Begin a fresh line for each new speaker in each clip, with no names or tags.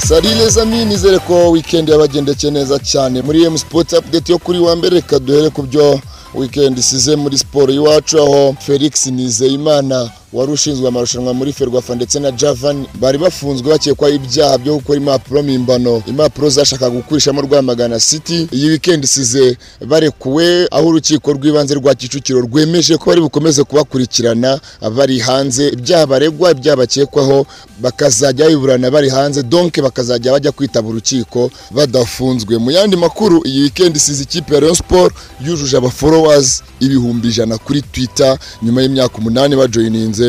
sarire zami nizere ko wikendi yabagendekeye neza cyane muri emu sipoti apudeti yo kuri wa mbere reka duhere ku byo wikendi isize muri siporo y'iwacu aho felix nizeyimana wari ushinzwe amarushanwa muri ferwafa ndetse na javani bari bafunzwe bakekwaho ibyaha byo gukora impapuro mpimbano impapuro zashakaga gukurishamo rwamagana city iyi wikendi isize barekuwe aho urukiko rw'ibanze rwa kicukiro rwemeje ko bari bukomeze kubakurikirana bari hanze ibyaha baregwa ibyaha bakekwaho bakazajya biburana bari hanze donke bakazajya bajya kwitaba urukiko badafunzwe mu yandi makuru iyi wikendi isize ikipe ya Rayon Sport yujuje abaforowazi ibihumbi ijana kuri twitter nyuma y'imyaka umunani bajoyininze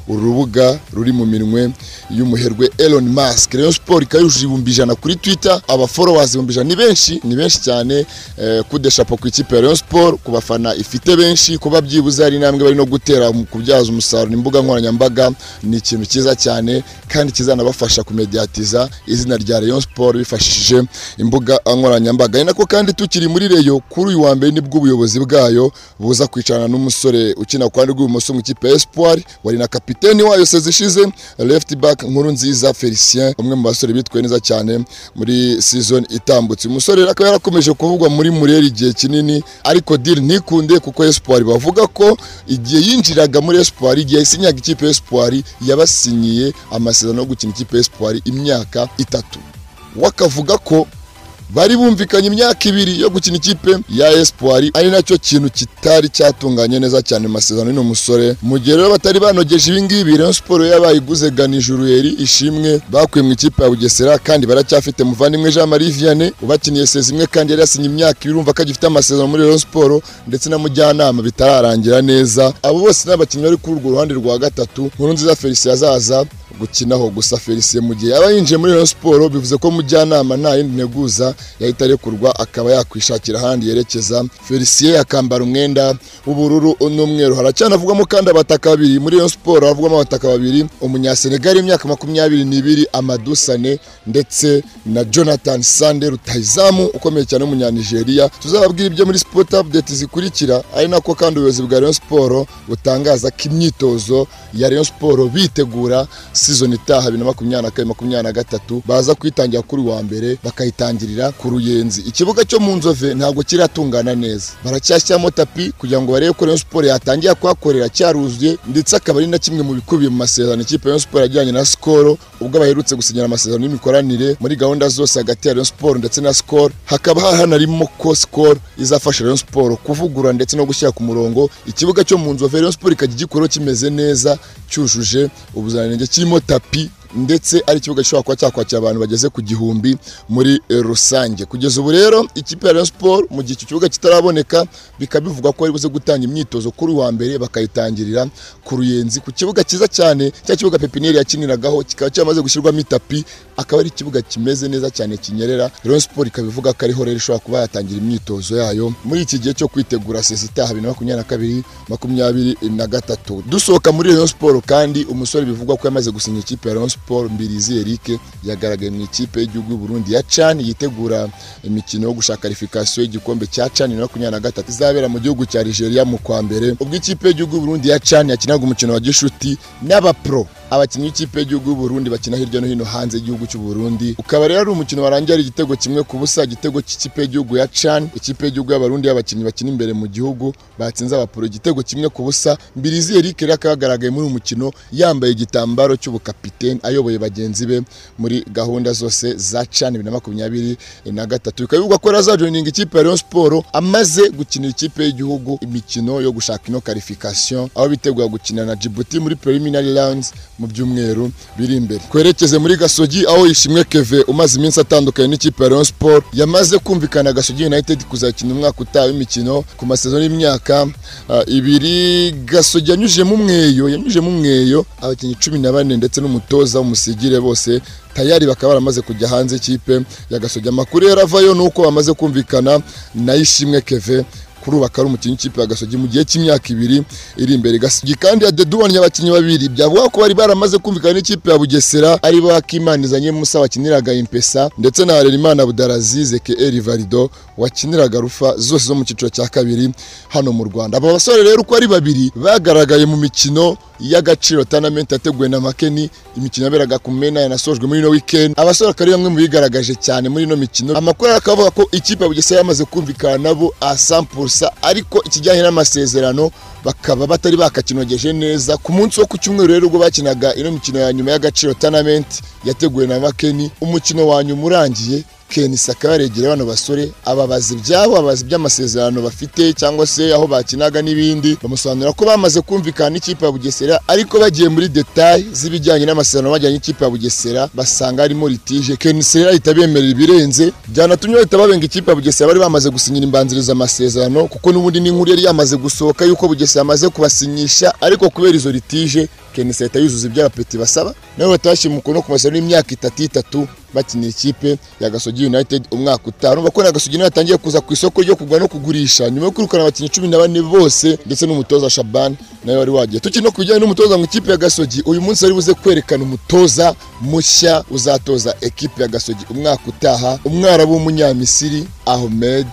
urubuga ruri mu minwe y'umuherwe Elon Musk Rayon Sport ikayujuje ibihumbi ijana kuri Twitter abaforowazi ibihumbi ijana ni benshi ni benshi cyane eh, kudeshapo ku ikipe ya Rayon Sport ku bafana ifite benshi kuba byibuze hari intambwe bari no gutera mu kubyaza umusaruro imbuga nkoranyambaga ni ikintu cyiza cyane kandi kizanabafasha kumediatiza izina rya Rayon Sport bifashishije imbuga nkoranyambaga ni nako kandi tukiri muri Rayon kuri uyu wa mbere nibwo ubuyobozi bwayo buza kwicarana n'umusore ukina ku ruhande rw'ibumoso mu ikipe ya Espoir wari na kapiteni kapiteni wayo sezi ishize left back nkuru nziza Felicien umwe mu basore bitwaye neza cyane muri season itambutse umusore rero akaba yarakomeje kuvugwa muri Muriel igihe kinini ariko deal ntikunde kuko Espoir bavuga ko igihe yinjiraga muri Espoir igihe yasinyaga ikipe Espoir yabasinyiye amasezerano yo gukina ikipe Espoir imyaka itatu wakavuga ko bari bumvikanye imyaka ibiri yo gukina ikipe ya Espoir ari nacyo kintu kitari cyatunganye neza cyane mu masezerano y'uno musore mu gihe rero batari banogeje ibi ngibi Rayon Sport yabayiguze Ganijuru Eri ishimwe bakuye mu ikipe ya Bugesera kandi baracyafite muvandimwe Jean Marie Vianney ubakiniye sezi imwe kandi yari yasinye imyaka ibiri urumva ko agifite amasezerano muri Rayon Sport ndetse na mujyanama bitararangira neza abo bose n'abakinnyi bari kuri urwo ruhande rwa gatatu nkuru nziza Felicien azaza gukinaho gusa Felicien mu gihe yaba yinjiye muri Rayon Sport bivuze ko mujyanama nta yindi nteguza yahita arekurwa akaba yakwishakira ahandi yerekeza felicien akambara umwenda w'ubururu n'umweru haracyanavugwamo kandi abataka babiri muri iyo siporo havugwamo abataka babiri umunyasenegari imyaka makumyabiri n'ibiri amadusane ndetse na jonathan sande rutahizamu ukomeye cyane w'umunyanigeriya tuzababwira ibyo muri sport update zikurikira ari nako kandi ubuyobozi bwa rayon siporo butangaza ko imyitozo ya rayon siporo bitegura season itaha bibiri na makumyabiri na kane makumyabiri na gatatu baza kuyitangira kuri wa mbere bakayitangirira ku ruyenzi ikibuga cyo mu nzove ntabwo kiratungana neza baracyashyiramo tapi kugira ngo barebe ko Rayon Sport yatangiye kuhakorera cyaruzuye ndetse akaba ari na kimwe mu bikubiye mu masezerano ikipe Rayon Sport yajyanye na Skol ubwo baherutse gusinyana amasezerano y'imikoranire muri gahunda zose hagati ya Rayon Sport ndetse na Skol hakaba hahanarimo ko Skol izafasha Rayon Sport kuvugura ndetse no gushyira ku murongo ikibuga cyo mu nzove Rayon Sport ikajya igikora kimeze neza cyujuje ubuziranenge kirimo tapi ndetse ari ikibuga gishobora kuba cyakwakira abantu bageze ku gihumbi muri rusange kugeza ubu rero ikipe ya Rayon Sport mu gihe icyo kibuga kitaraboneka bikaba bivuga ko bari buze gutanga imyitozo kuri wa mbere bakayitangirira ku ruyenzi ku kibuga cyiza cyane cya kibuga pepiniyeri yakiniragaho kikaba cyamaze gushyirwamo itapi akaba ari ikibuga kimeze neza cyane kinyerera Rayon Sport ikaba ivuga ko ariho rero ishobora kuba yatangira imyitozo yayo muri iki gihe cyo kwitegura sezi itaha bibiri na makumyabiri na kabiri makumyabiri na gatatu dusohoka muri Rayon Sport kandi umusore bivugwa ko yamaze gusinya ikipe ya Rayon Sport Mbirizi Eric yagaragaye mu ikipe y'igihugu y'u Burundi ya Chan yitegura imikino yo gushaka kwalifikasiyo y'igikombe cya Chan na makumyabiri na gatatu izabera mu gihugu cya Nigeria mu kwa mbere ubwo ikipe y'igihugu y'u Burundi ya Chan yakinaga umukino wa gishuti n'abapro abakinnyi b'ikipe y'igihugu y'u Burundi bakina hirya no hino hanze y'igihugu cy'u Burundi ukaba rero ari umukino warangiye ari igitego kimwe ku busa igitego cy'ikipe y'igihugu ya Chan ikipe y'igihugu y'abarundi y'abakinnyi bakina imbere mu gihugu batsinze abapro igitego kimwe ku busa Mbirizi Eric rero akagaragaye muri uyu mukino yambaye igitambaro cy'ubukapiteni ayoboye bagenzi be muri gahunda zose za cani bibiri na makumyabiri na gatatu bikaba bivugwa ko azajoyininga ikipe ya Rayon Sport amaze gukinira ikipe y'igihugu imikino yo gushaka ino qualification aho bitegura gukina na Djibouti muri preliminary rounds mu byumweru biri imbere twerekeze muri Gasogi aho Ishimwe Keve umaze iminsi atandukanye n'ikipe ya Rayon Sport yamaze kumvikana Gasogi United kuzakina umwaka utaha w'imikino ku masezerano y'imyaka uh, ibiri Gasogi yanyujemo umweyo yanyujemo umweyo abakinnyi cumi na bane ndetse n'umutoza umusigire bose tayari bakaba baramaze kujya hanze ikipe ya gasogi amakuru yari avayo ni uko bamaze kumvikana na ishimwe keve kuri ubu akaba ari umukinnyi w'ikipe ya gasogi mu gihe cy'imyaka ibiri iri imbere gasogi kandi yadedubanye abakinnyi babiri byavuga ko bari baramaze kumvikana n'ikipe ya bugesera ari bo akimanizanye musa wakiniraga impesa ndetse na harerimana budarazize ke eri varido wakiniraga rufa zose zo mu cyiciro cya kabiri hano mu rwanda aba basore rero uko ari babiri bagaragaye mu mikino y'agaciro tournament yateguwe na Makeni imikino yaberaga ku Mena yanasojwe muri no weekend abasore akari bamwe mu bigaragaje cyane muri ino mikino amakuru akavuga ko ikipe ya Bugesera yamaze kumvikana nabo a 100% ariko ikijyanye n'amasezerano bakaba batari bakakinogeje neza ku munsi wo ku cyumweru rero ubwo bakinaga ino mikino ya nyuma y'agaciro tournament yateguwe na Makeni umukino wa nyuma urangiye kenisa akaba yaregera bano basore ababazi ibyabo ababazi by'amasezerano bafite cyangwa se aho bakinaga n'ibindi bamusobanurira ko bamaze kumvikana n'ikipe ya bugesera ariko bagiye muri detaye z'ibijyanye n'amasezerano bajyanye n'ikipe ya bugesera basanga harimo litije kenisa rero ahita bemerera ibirenze byanatumye bahita babenga ikipe ya bugesera bari bamaze gusinyira imbanziriza amasezerano kuko n'ubundi n'inkuru yari yamaze gusohoka yuko bugesera amaze kubasinyisha ariko kubera izo litije kenisa ahita yuzuza ibyo abapeti basaba nabo bahita bashyira umukono ku masezerano y'imyaka itatu itatu bakinira ikipe ya Gasogi United umwaka utaha urumva ko na Gasogi United atangiye kuza ku isoko ryo kugura no kugurisha nyuma yo kwirukana abakinnyi cumi na bane bose ndetse n'umutoza Shaban nawe wari wagiye tukiri no ku bijyanye n'umutoza mu ikipe ya Gasogi uyu munsi ari buze kwerekana umutoza mushya uzatoza ekipe ya Gasogi umwaka utaha umwarabu w'umunyamisiri Ahmed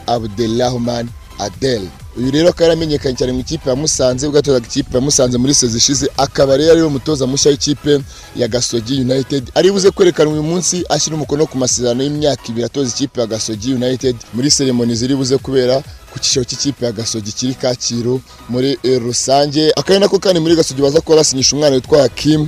Abdelrahman Adel uyu rero akaba yaramenyekanye cyane mu ikipe ya Musanze ubwo yatozaga ikipe ya Musanze muri sezi ishize akaba rero ariwe mutoza mushya w'ikipe ya Gasogi United ari buze kwerekana uyu munsi ashyira umukono ku masezerano y'imyaka ibiri atoza ikipe ya Gasogi United muri seremoni ziri buze kubera ku cyiciro cy'ikipe ya Gasogi kiri Kacyiru muri eh, rusange akaba nako kandi muri Gasogi baza kuba basinyisha umwana witwa Hakim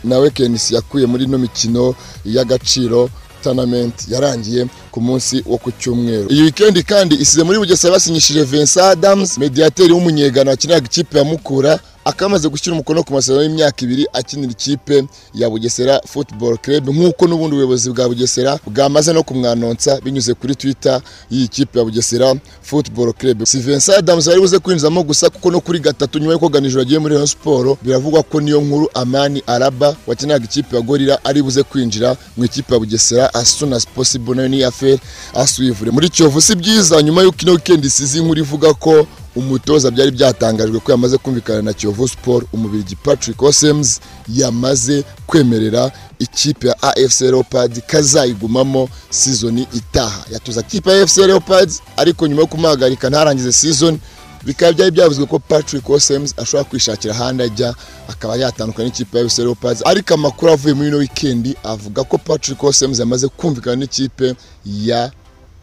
nawe Kenisi yakuye muri ino mikino y'agaciro tournament yarangiye ku munsi wo ku cyumweru iyi weekend kandi isize muri Bugesera basinyishije Vincent Adams mediateri w'umunyegana wakiniraga ikipe ya Mukura akamaze gushyira umukono ku masezerano y'imyaka ibiri akinira ikipe ya Bugesera Football Club nk'uko n'ubundi ubuyobozi bwa Bugesera bwamaze no kumwanonsa binyuze kuri Twitter y'iyi kipe ya Bugesera Football Club si Vincent Adams bari buze kwinjiramo gusa kuko no kuri gatatu nyuma yo koganijura agiye muri Rayon Sport biravugwa ko niyo nkuru Amani Araba wakiniraga ikipe ya Gorilla ari buze kwinjira mu ikipe ya Bugesera as soon as possible nayo ni affaire aswivure muri Kiyovu si byiza nyuma y'uko ino weekend isize inkuru ivuga ko umutoza byari byatangajwe ko yamaze kumvikana na Kiyovu Sport umubirigi Patrick Osems yamaze kwemerera ikipe ya AFC Leopards kazayigumamo season itaha yatuza ikipe ya AFC Leopards ariko nyuma yo kumuhagarika ntarangize season bikaba byari byavuzwe ko Patrick Osems ashobora kwishakira ahandi ajya akaba yatandukana n'ikipe ya AFC Leopards ariko amakuru avuye muri ino weekend avuga ko Patrick Osems yamaze kumvikana n'ikipe ya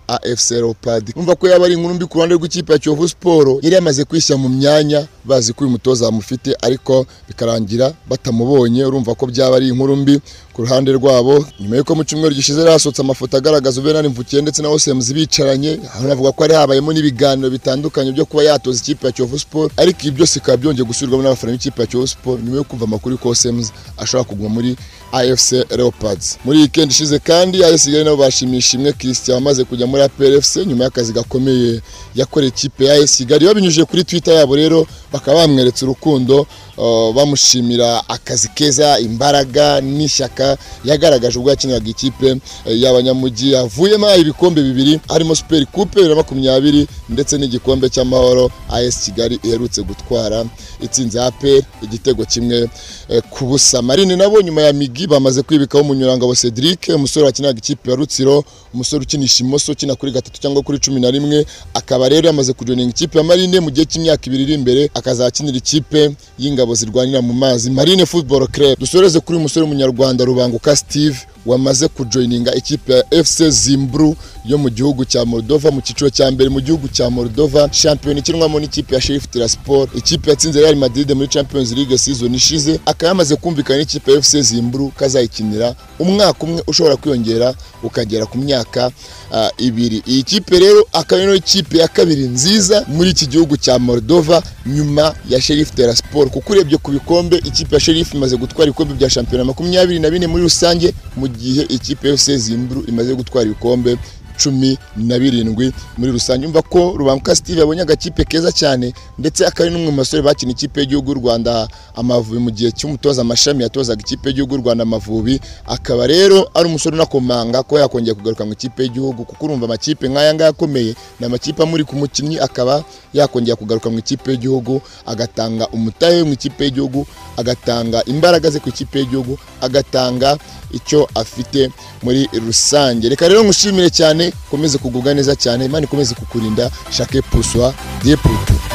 AFC Leopards umva ko yaba ari inkuru mbi ku ruhande rw'ikipe ya Kiyovu Sport yari yamaze kwishyira mu myanya bazi ko uyu mutoza bamufite ariko bikarangira batamubonye urumva ko byaba ari inkuru mbi ku ruhande rwabo nyuma y'uko mu cyumweru gishize hasohotse amafoto agaragaza Ubenani Mvukiye ndetse na Osems bicaranye hanavuga ko hari habayemo n'ibiganiro bitandukanye byo kuba yatoza ikipe ya Kiyovu Sport ariko ibi byose bikaba byongeye gusubirwamo n'abafana b'ikipe ya Kiyovu Sport nyuma yo kumva amakuru ko Osems ashobora kuguma muri AFC Leopards muri iyi weekend ishize kandi AS Kigali nabo bashimisha imwe Christian wamaze kujya muri APR FC nyuma y'akazi gakomeye yakoreye ikipe ya AS Kigali babinyujije kuri Twitter yabo rero bakaba bamweretse urukundo uh, bamushimira akazi keza imbaraga n'ishyaka yagaragaje ubwo yakiniraga ikipe eh, y'abanyamujyi avuyemo ibikombe bibiri harimo Super Coupe bibiri na makumyabiri ndetse n'igikombe cy'amahoro AS Kigali iherutse gutwara itsinze APR igitego kimwe eh, ku busa Marine nabo nyuma ya Migi bamaze kwibikaho umunyurangabo Cedric umusore wakiniraga ikipe ya Rutsiro umusore ukinisha imoso ukina kuri gatatu cyangwa kuri cumi na rimwe akaba rero yamaze kujoninga ikipe ya Marine mu gihe cy'imyaka ibiri iri imbere akazakinira ikipe y'inga ingabo zirwanira mu mazi Marine Football Club dusoreze kuri umusore w'umunyarwanda Rubanguka Steve wamaze kujoininga ikipe ya FC Zimbru yo mu gihugu cya Moldova mu cyiciro cya mbere mu gihugu cya Moldova shampiyona ikinwamo n'ikipe ya Sheriff Tiraspol ikipe yatsinze Real Madrid muri Champions League season ishize akaba yamaze kumvikana n'ikipe ya FC Zimbru kazayikinira umwaka umwe ushobora kwiyongera ukagera ku myaka uh, ibiri iyi kipe rero akaba ari ikipe ya kabiri nziza muri iki gihugu cya Moldova nyuma ya Sheriff Tiraspol kuko urebye ku bikombe ikipe ya Sheriff imaze gutwara ibikombe bya shampiyona makumyabiri na bine muri rusange mu gihe ikipe ya FC Zimbru imaze gutwara ibikombe cumi na birindwi muri rusange umva ko Rubanguka Steve yabonye agakipe keza cyane ndetse akaba ari n'umwe mu basore bakina ikipe y'igihugu y'u Rwanda Amavubi mu gihe cy'umutoza amashami yatozaga ikipe y'igihugu y'u Rwanda Amavubi akaba rero ari umusore unakomanga ko yakongera kugaruka mu ikipe y'igihugu kuko urumva amakipe nk'aya ngaya akomeye ni amakipe amuri ku mukinnyi akaba yakongera kugaruka mu ikipe y'igihugu agatanga umutahe mu ikipe y'igihugu agatanga imbaraga ze ku ikipe y'igihugu agatanga icyo afite muri rusange reka rero ngushimire cyane ukomeze kugubwa neza cyane imana ikomeze kukurinda shake puswa diye putu